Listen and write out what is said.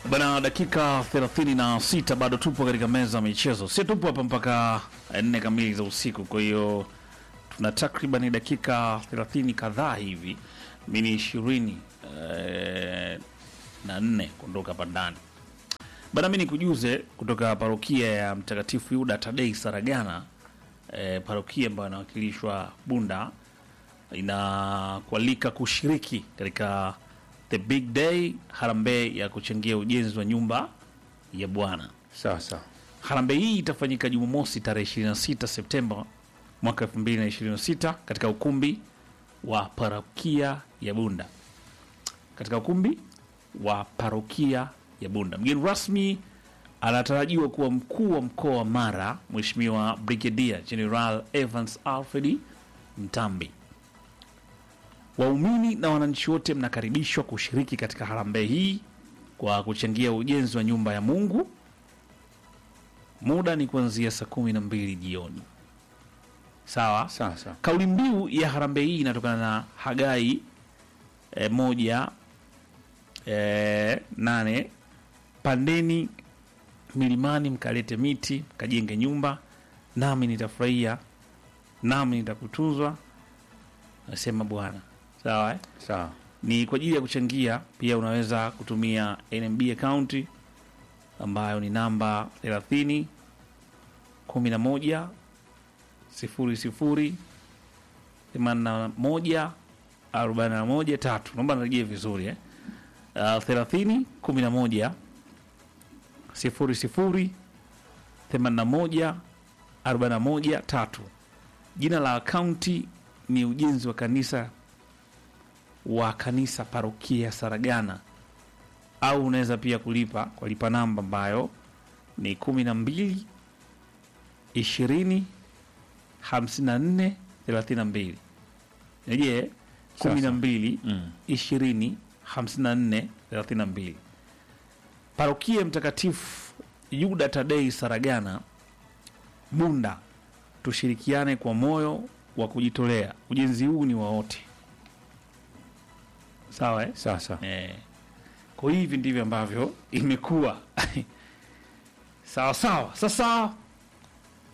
Bana, dakika 36 bado tupo katika meza ya michezo, si tupo hapa mpaka nne kamili za usiku. Kwa hiyo tuna takriban dakika 30 kadhaa hivi, mini ishirini eh, na nne kuondoka hapa ndani bana. Mi nikujuze kutoka parokia ya Mtakatifu Yuda Tadei Saragana, eh, parokia ambayo inawakilishwa Bunda, inakualika kushiriki katika the big day harambee ya kuchangia ujenzi wa nyumba ya Bwana. Sawa sawa. Harambee hii itafanyika Jumamosi tarehe 26 Septemba mwaka 2026 katika ukumbi wa parokia ya Bunda, katika ukumbi wa parokia ya Bunda. Mgeni rasmi anatarajiwa kuwa mkuu wa mkoa wa Mara, Mheshimiwa Brigadier General Evans Alfred Mtambi. Waumini na wananchi wote mnakaribishwa kushiriki katika harambee hii kwa kuchangia ujenzi wa nyumba ya Mungu. Muda ni kuanzia saa kumi na mbili jioni. Sawa. Sawa sawa. Kauli mbiu ya harambee hii inatokana na Hagai e, moja e, nane pandeni milimani mkalete miti mkajenge nyumba, nami nitafurahia, nami nitakutunzwa, nasema Bwana. Sawa eh? Sawa. ni kwa ajili ya kuchangia. Pia unaweza kutumia NMB account ambayo ni namba 30 11 00 81 41 tatu. Naomba nirejee vizuri eh. Uh, 30 11 00 81 41 tatu. Jina la akaunti ni ujenzi wa kanisa wa kanisa parokia ya Saragana, au unaweza pia kulipa kwa lipa namba ambayo ni kumi na mbili ishirini hamsini na nne thelathini na mbili je kumi na mbili Mm. ishirini hamsini na nne thelathini na mbili parokia ya Mtakatifu Yuda Tadei Saragana Bunda. Tushirikiane kwa moyo wa kujitolea. Ujenzi huu ni wa wote, sawa eh? Sawa sawa. Eh, kwa hivi ndivyo ambavyo imekuwa sawa sawa. Sasa